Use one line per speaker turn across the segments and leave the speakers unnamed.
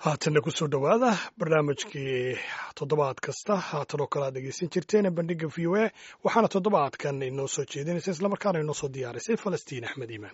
haatanna kusoo dhowaada barnaamijkii toddobaad kasta haatan oo kale aad dhegeysan jirteen bandhiga v o a waxaana toddobaadkan inoo soo jeedinaysa islamarkaana inoo soo diyaarisay falastiin axmed iimaan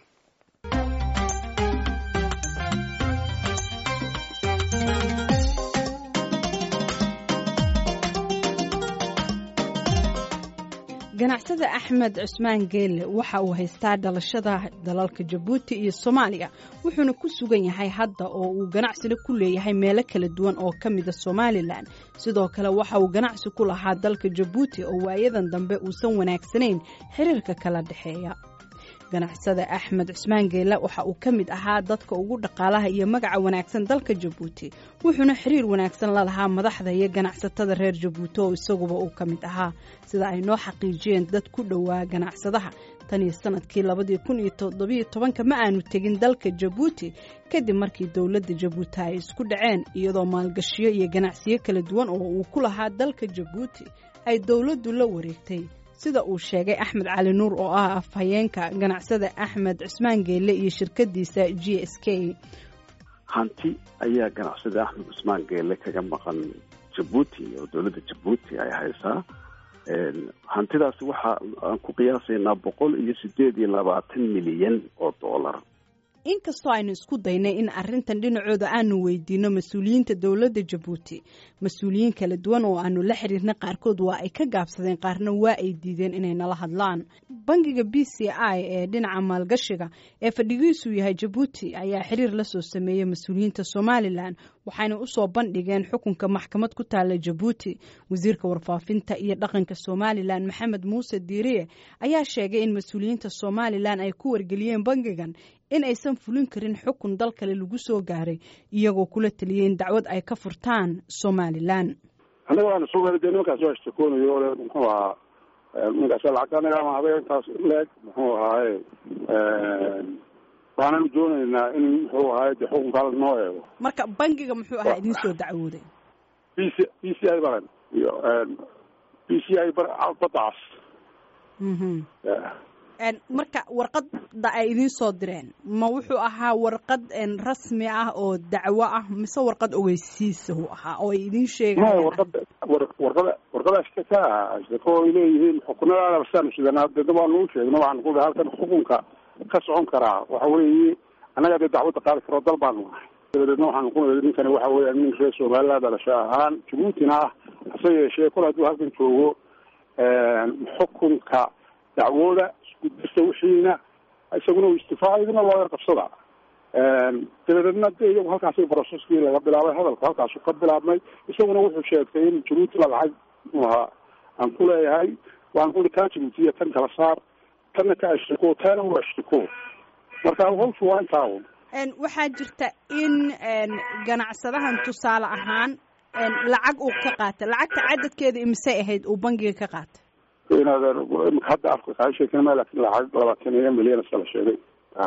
ganacsada axmed cusmaan geelle waxa uu haystaa dhalashada dalalka jabuuti iyo soomaaliya wuxuuna ku sugan yahay hadda oo uu ganacsina ku leeyahay meelo kala duwan oo ka mida somalilan sidoo kale waxa uu ganacsi ku lahaa dalka jabuuti oo waayadan dambe uusan wanaagsanayn xiriirka kala dhexeeya ganacsada axmed cusmaan geelle waxa uu ka mid ahaa dadka ugu dhaqaalaha iyo magaca wanaagsan dalka jabuuti wuxuuna xiriir wanaagsan la lahaa madaxda iyo ganacsatada reer jabuuti oo isaguba uu ka mid ahaa sida ay noo xaqiijiyeen dad ku dhowaa ganacsadaha tan iyo sanadkii labadii kun iyo toddobiyo tobanka ma aanu tegin dalka jabuuti kadib markii dowladda jabuuti ay isku dhaceen iyadoo maalgashiyo iyo ganacsiyo kala duwan oo uu ku lahaa dalka jabuuti ay dowladdu la wareegtay sida uu sheegay axmed cali nuur oo ah afhayeenka ganacsada axmed cusmaan geelle iyo shirkadiisa g s k
hanti ayaa ganacsada axmed cusmaan geelle kaga maqan jabuuti oo dowladda jabuuti ay haysaa hantidaasi waxa aan ku qiyaasaynaa boqol iyo sideed iyo labaatan milyan oo dollar
inkastoo aynu isku daynay in arintan dhinacooda aanu weydiino mas-uuliyiinta dowladda jabuuti mas-uuliyiin kala duwan oo aanu la xiriirna qaarkood waa ay ka gaabsadeen qaarna waa ay diideen inay nala hadlaan bangiga b c i ee dhinaca maalgashiga ee fadhigiisu yahay jabuuti ayaa xiriir la soo sameeyey mas-uuliyiinta somalilan waxayna usoo bandhigeen xukunka maxkamad ku taala jabuuti wasiirka warfaafinta iyo dhaqanka somalilan maxamed muuse diiriye ayaa sheegay in mas-uuliyiinta somalilan ay ku wargeliyeen bangigan in aysan fulin karin xukun dal kale lagu soo gaaray iyagoo kula taliyey in dacwad ay ka furtaan somalilan
annaga waana soo weli de nimankaas waa shtakoonayo ole muxuu ahaa nimankaas lacagta anaga ama habeenkaas leeg muxuu ahaaye waananu doonaynaa in muxuu ahaaye de xukunkaala noo eego
marka bangiga muxuu ahaa idin soo dacwooday
b c b c i baran iyo b c i badacas
marka warqadda ay idiin soo direen ma wuxuu ahaa warqad rasmi ah oo dacwo ah mise warqad ogeysiisa uu ahaa oo ay idiin sheegayan
warqada warqada warqada shtaka shtako ay leeyihiin xukunadaana basaanu sidanaa dena waanu u sheegno waxaan ku halkan xukunka ka socon karaa waxa weeye annaga dee dacwadda qaadi karo dal baanu nahay dabadeedna waxaanu ku niri ninkani waxa weya nin reer somaliland dhalasho ahaan jabuutina ah hase yeeshee kol hadduu halkan joogo xukunka dacwooda iskudirta wixiina isaguna uu istifaaca idina loo yar qabsada dabadeedna de iyagu halkaasi broseskii laga bilaabay hadalku halkaasu ka bilaabmay isaguna wuxuu sheegtay in jabuuti la lacag mu ahaa aan ku leeyahay waan kuli kaa jabuutiya tan kala saar tanna ka ashtiko taana u ashtiko marka hawshu waa intaa un
waxaa jirta in ganacsadahan tusaale ahaan lacag uu ka qaatay lacagta cadadkeeda imisay ahayd uu bangiga ka qaatay
inaad hadda afka kaa sheekin ma laakin lacag labaatan iyo milyan iska la sheegay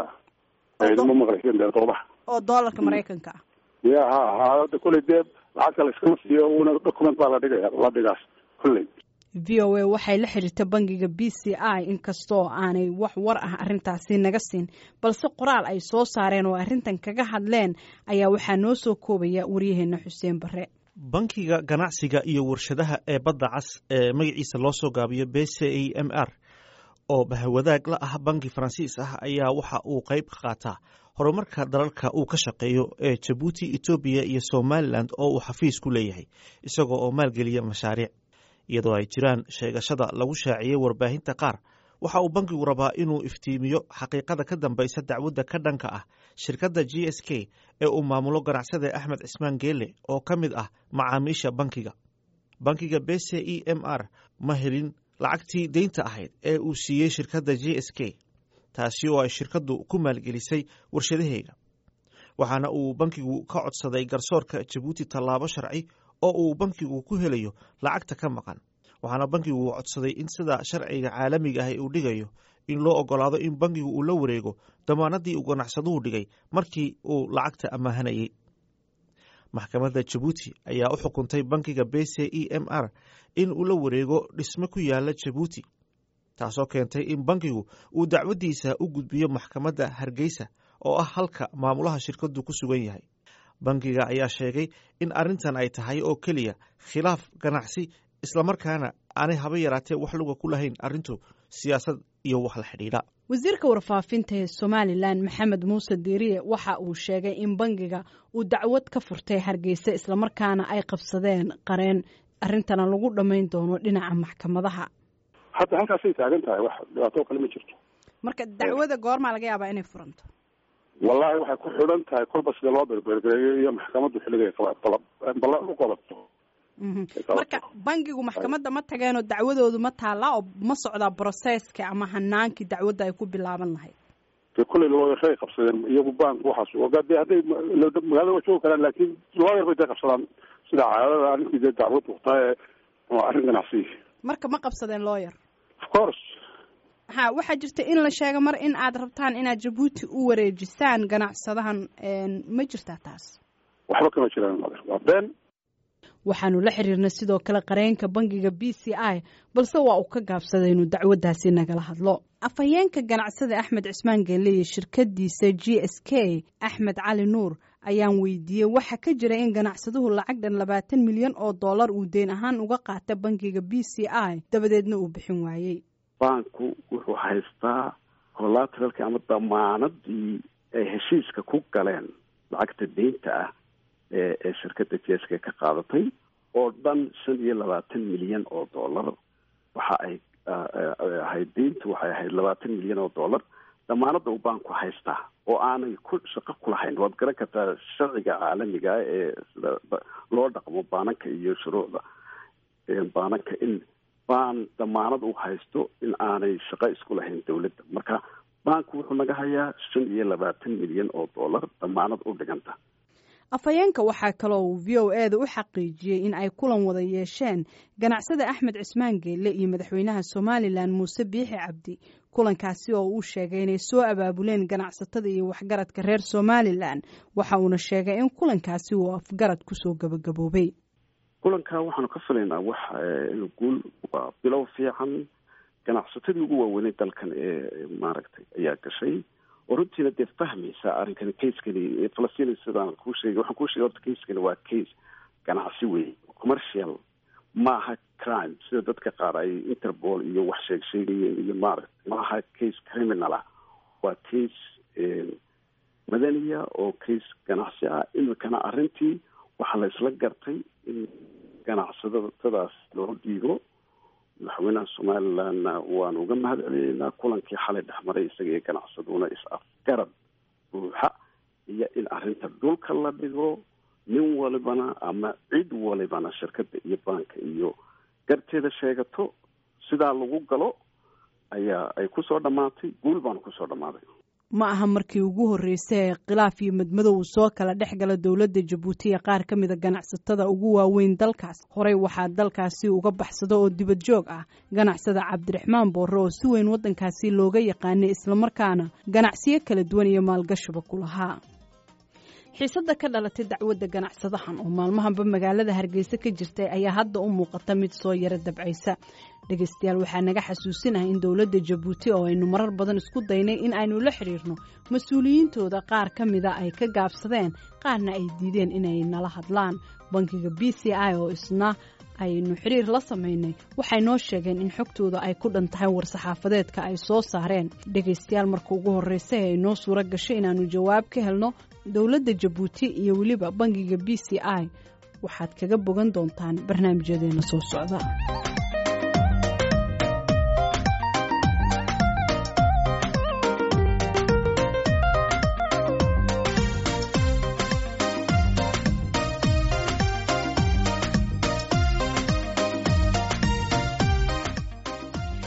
ma maqlaysen dee doobaha
oo doolarka maraykanka ah
ya ha ha hada kolley dee lacagta la iskama siiyo una document baa la dhigaya la dhigaas kolley
v o a waxay la xiriirta bangiga b c i inkastoo aanay wax war ah arrintaasi naga siin balse qoraal ay soo saareen oo arrintan kaga hadleen ayaa waxaa noo soo koobaya waryaheena xuseen bare
bankiga ganacsiga iyo warshadaha ee badda cas ee magaciisa loo soo gaabiyo b c a m r oo bahwadaag la ah banki faransiis ah ayaa waxa uu qayb ka qaataa horumarka dalalka uu ka shaqeeyo ee jabuuti etoobiya iyo somalilan oo uu xafiis ku leeyahay isagoo oo maalgeliya mashaariic iyadoo ay jiraan sheegashada lagu shaaciyey warbaahinta qaar waxa uu bankigu rabaa inuu iftiimiyo xaqiiqada ka dambaysa dacwadda ka dhanka ah shirkadda g s k ee uu maamulo ganacsada axmed cismaan geele oo ka mid ah macaamiisha bankiga bankiga b c e m r ma helin lacagtii deynta ahayd ee uu siiyey shirkadda g s k taasi oo ay shirkaddu ku maalgelisay warshadaheega waxaana uu bankigu ka codsaday garsoorka jabuuti tallaabo sharci oo uu bankigu ku helayo lacagta ka maqan waxaana bankigu codsaday in sida sharciga caalamiga ah uu dhigayo in loo ogolaado in bankigu uu la wareego damaanadii uu ganacsaduhu dhigay markii uu lacagta amaahanayey maxkamadda jabuuti ayaa u xukuntay bankiga b c e m r in uu la wareego dhisme ku yaala jabuuti taasoo keentay in bankigu uu dacwaddiisa u gudbiyo maxkamadda hargeysa oo ah halka maamulaha shirkadu ku sugan yahay bangiga ayaa sheegay in arrintan ay tahay oo keliya khilaaf ganacsi islamarkaana aanay haba yaraatee wax luga ku lahayn arrintu siyaasad iyo wax la xidhiidha
wasiirka warfaafinta ee somalilan maxamed muuse diiriye waxa uu sheegay in bangiga uu dacwad ka furtay hargeysa islamarkaana ay qabsadeen qareen arrintana lagu dhammayn doono dhinaca maxkamadaha
hadda halkaasay taagan tahay wax dhibaato kale ma jirto
marka dacwada goormaa laga yaabaa inay furanto
wallahi waxay ku xidhan tahay kolba sida loo berbergereeyo iyo maxkamaddu xilligay ballan u qabato
marka bangigu maxkamadda ma tageenoo dacwadoodu ma taallaa oo ma socdaa broseska ama hanaankii dacwadda ay ku bilaaban lahayd
de kulley looyarray qabsadeen iyagu bank waxaas de hadday magaalada waa joogi karaan laakiin looyar bay dee qabsadaan sida caadada arrinkii dee dacwad waqtaa ee arrin ganacsi
marka ma qabsadeen looyar
of course
ha waxaa jirta in la sheego mar in aad rabtaan inaad jabuuti u wareejisaan ganacsadahan ma jirtaa taas
waxba kama jiraan mother waa been
waxaanu la xiriirnay sidoo kale qareenka bangiga b c i balse waa uu ka gaabsaday inuu dacwaddaasi nagala hadlo afhayeenka ganacsada axmed cismaan geelle iyo shirkadiisa g s k axmed cali nuur ayaan weydiiyey waxa ka jira in ganacsaduhu lacag dhan labaatan milyan oo dollar uu deyn ahaan uga qaata bangiga b c i dabadeedna uu bixin waayey
banku wuxuu haystaa collateralki ama damaanadii ay heshiiska ku galeen lacagta deynta ah ee ee shirkadda jeeska ka qaadatay oo dhan shan iyo labaatan milyan oo dollar waxa ay ahayd deyntu waxay ahayd labaatan milyan oo dollar damaanadda uu banku haystaa oo aanay ku shaqo kulahayn waad garan kartaa sharciga caalamiga ee sida loo dhaqmo baananka iyo shuruucda baananka in baan damaanad u haysto in aanay shaqo isku lahayn dawladda marka banku wuxuu naga hayaa shan iyo labaatan milyan oo dollar damaanad u dhiganta
afhayeenka waxaa kaloo uu v o e da u xaqiijiyey in ay kulan wada yeesheen ganacsada axmed cismaan geelle iyo madaxweynaha somalilan muuse biixi cabdi kulankaasi oo uu sheegay inay soo abaabuleen ganacsatada iyo waxgaradka reer somalilan waxa uuna sheegay in kulankaasi uu afgarad kusoo gabagaboobay
kulankaa waxaanu ka filaynaa wax guul waa bilow fiican ganacsatadii ugu waaweynay dalkan ee maaragtay ayaa gashay oo runtiina dee fahmaysa arrinkani casekani falastiin sidaan kuu sheegay waxaan kuu sheegay horta casekani waa case ganacsi wey commercial maaha crime sida dadka qaar ay interpol iyo wax sheeg sheegayeen iyo maaragtay maaha case criminal ah waa case madaniya oo case ganacsi ah imikana arrintii waxaa la isla gartay in ganacsadadaas loo dhiibo madaxweynaha somalilandna waanu uga mahad celineynaa kulankii xalay dhexmaray isaga iyo ganacsaduna is-afgarad buuxa iyo in arrinta dhulka la dhigo nin walibana ama cid walibana shirkadda iyo baanka iyo garteeda sheegato sidaa lagu galo ayaa ay kusoo dhammaatay guul baanu kusoo dhammaaday
ma aha markii ugu horreysay ee khilaaf iyo madmadow uu soo kala dhex gala dowladda jabuuti ee qaar ka mida ganacsatada ugu waaweyn dalkaas horey waxaa dalkaasi uga baxsado oo dibad joog ah ganacsada cabdiraxmaan boorre oo si weyn waddankaasi looga yaqaanay islamarkaana ganacsiyo kala duwan iyo maalgashiba ku lahaa xiisadda ka dhalatay dacwadda ganacsadahan oo maalmahanba magaalada hargeysa ka jirtay ayaa hadda u muuqata mid soo yaro dabcaysa dhegaystayaal waxaa naga xasuusinahay in dowladda jabuuti oo aynu marar badan isku daynay in aynu la xidhiirno mas-uuliyiintooda qaar ka mida ay ka gaabsadeen qaarna ay diideen inay nala hadlaan bankiga b c i oo isna aynu xiriir la samaynay waxay noo sheegeen in xogtooda ay ku dhan tahay war-saxaafadeedka ay soo saareen dhegaystayaal marka ugu horreysa ee ay noo suuro gashay inaannu jawaab ka helno dowladda jabuuti iyo weliba bankiga b c i waxaad kaga bogan doontaan barnaamijyadeena soo socda